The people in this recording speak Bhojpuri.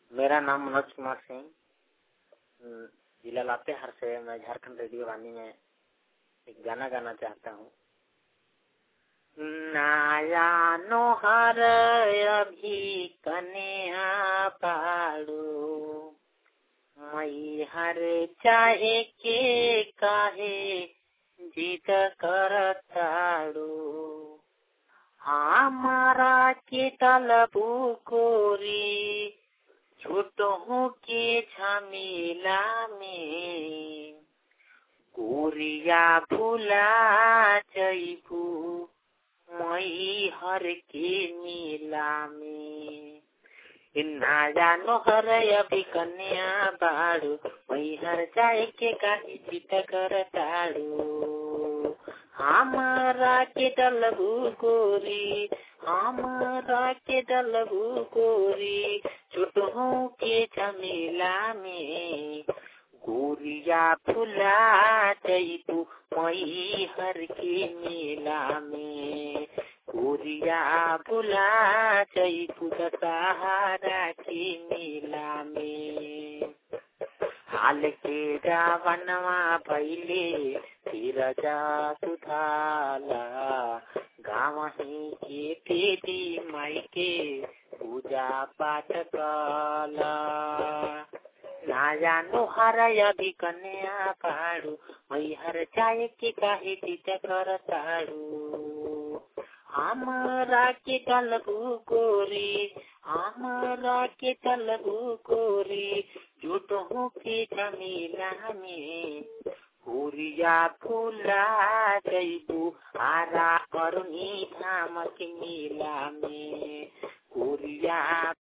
मेरा नाम मनोज कुमार सिंह अम, जिला लातेहार से मैं झारखंड रेडियो वाणी में एक गाना गाना चाहता हूँ नाया नोहर अभी कन्या पाड़ो मई हर चाहे के काहे जिद करताड़ो हमारा के तलबू कोरी छोटों के झमेला में गोरिया भूला जैबू मई हर के मेला में ना जानो हर अभी कन्या बाड़ू मई हर जाए के काहे चित कर ताड़ू हमारा के डलबू गोरी हमारा के डलबू गोरी छोटों के झमेला में गोरिया फुला जैबू मई हर के मेला में गोरिया फुला जैबू दशहरा के मेला में हाल के रावणवा भैले फिर जा सुधाला गाँव ही के देवी माई के पूजा पाठ कला ना जानो हर अभी कन्या पाड़ू मई हर चाय के काहे चित कर ताड़ू हमारा के तलबू गोरी हमारा के तलबू गोरी झूठों के जमीला में गोरिया फूला जैबू आरा करुणी धाम के मेला में गोरिया